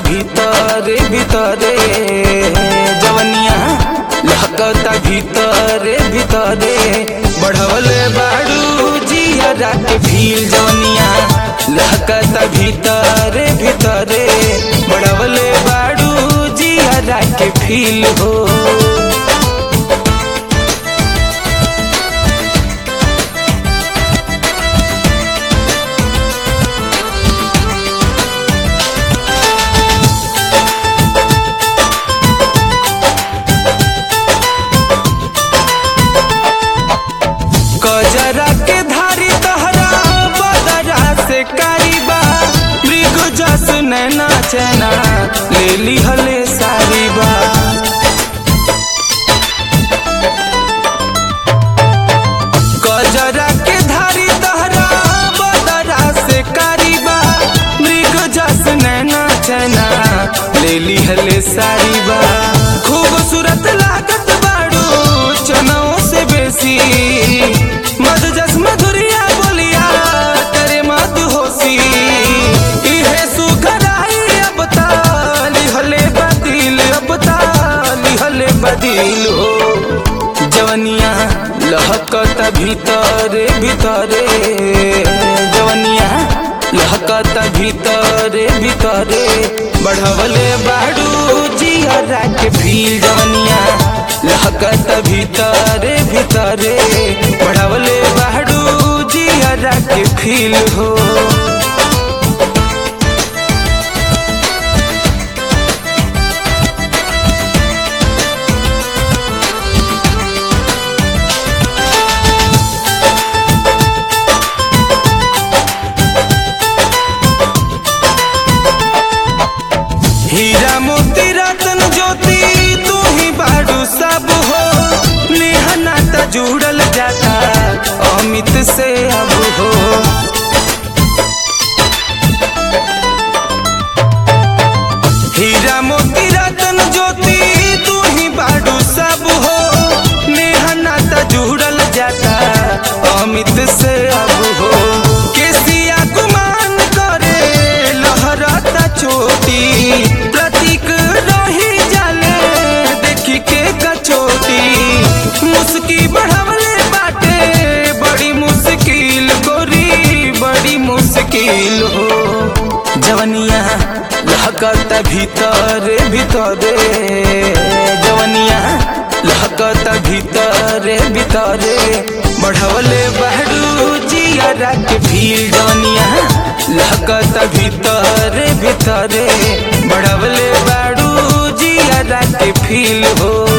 भीतरे भीतरे जवनिया लहकता भीतरे भीतरे बढ़वले बाड़ू जिया के फील जवनिया लहकता भीतरे भीतरे बढ़वले बाड़ू जिया के फील हो कजरा के धारी तहरा बदरा से कारीबा मृग जस नैना चैना ले ली हले सारी बा कजरा के धारी तहरा बदरा से कारीबा मृग जस नैना चैना ले ली हले सारी बा खूबसूरत लागत बाड़ू चनाओ से बेसी मध जस मधुरिया बोलिया तेरे मध होसी इहे सुखराई अब ताली हले बदिल अब ताली हले बदिल हो जवनिया लहकत भीतरे भीतरे जवनिया लहकत भीतरे भीतरे बढ़वले बाड़ू जिया के फील जवनिया लहकत भीतरे भीतरे बढ़वले बाड़ू जिया के फील हो हीरा मोती रतन ज्योति तू ही बाड़ू सब हो नेहा नाता जुड़ल जाता अमित से अब हो हीरा मोती रतन ज्योति तू ही बाड़ू सब हो नेहा नाता जुड़ल जाता अमित से अब हो केसिया गुमान करे लहरता चोटी प्रतीक रही जाले देखी के कचोटी मुस्की बढ़वले बाटे बड़ी मुश्किल गोरी बड़ी मुश्किल हो जवनिया लहकत भीतरे भीतरे जवनिया लहकत भीतरे भीतरे बढ़वले बहरू जिया के फील जवनिया लहकत भीतरे भीतरे बढ़वले बाड़ू जिया के फील हो